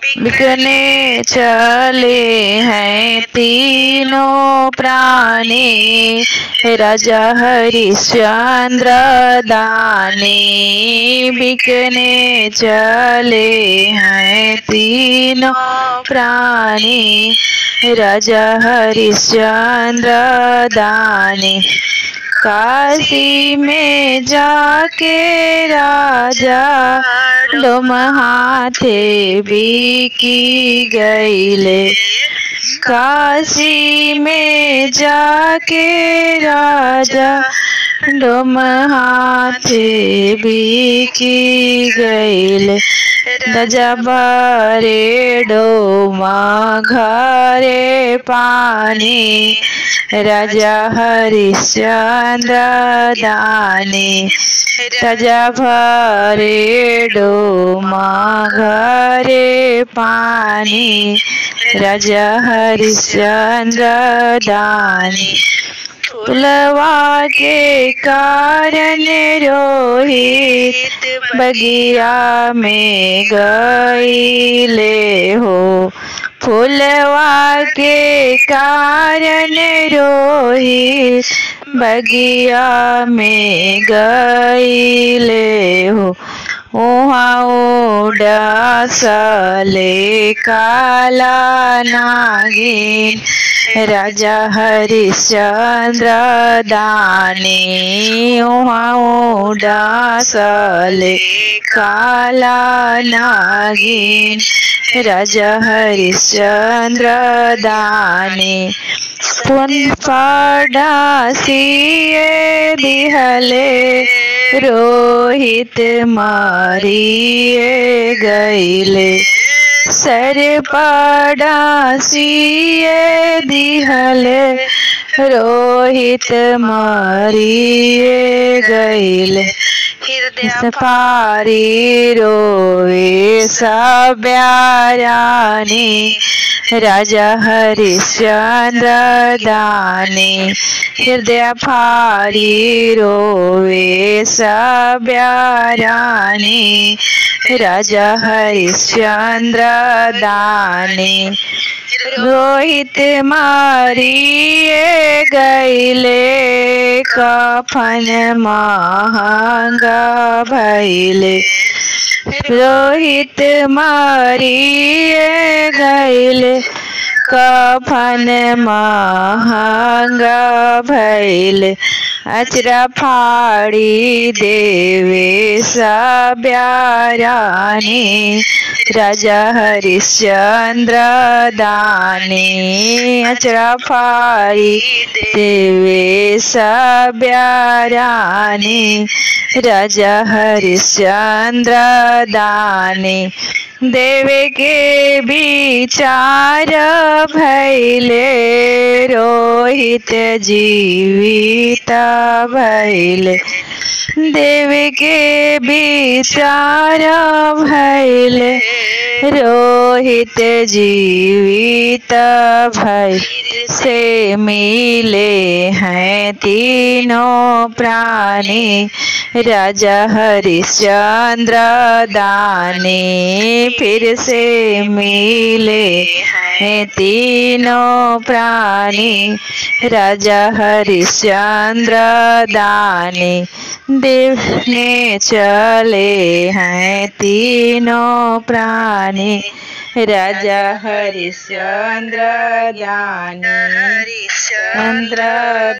बिकने चले हैं तीनों प्राणी राजा हरिश्चंद्र दानी बिकने चले हैं तीनों प्राणी राजा हरिश्चंद्र दानी काशी में जाके राजा डोम हाथे बिकी गईले काशी में जाके राजा डोम हाथे बिकी गईले राजा बारे डोमा घरे पानी राजा हरिश्चंद्र दानी राजा भरे डोमा घरे पानी राजा हरिश्चंद्र दानी फुलवा के कारण रोहित बगिया में गईले हो फुलवा के कारण रोहित बगिया में गईले हो वहाँ उड़ासले काला नागिन राजा हरिश्चंद्र दानी वहाँ उड़ासले काला नागिन राजा हरिश्चंद्र दानी पुन पड़ासिए दिहले रोहित मारिए गईले सर पड़ासिए दिहले रोहित मारिए गईले पारी रोवे सब्यारानी राजा हरिश्चंद्र दानी हृदय फारी रोवे सब्यारानी राजा हरिश्चंद्र दानी रोहित मारिए गईले कफन महंगा भैले रोहित मारिए गईले कफन महंगा भैले अचरा फाड़ी देवे सब्यारानी राजा हरिश्चंद्र दानी अचरा फाड़ी देवे सब्यारानी राजा हरिश्चंद्र दानी देवे के विचार भैले रोहित जीवित भैले देव के विचार भैले रोहित जीवित भय से मिले हैं तीनों प्राणी राजा हरिश्चंद्र दानी फिर से मिले हैं तीनों प्राणी राजा हरिश्चंद्र दानी देखने चले हैं तीनों प्राणी राजा हरिश्चंद्र दानी चंद्र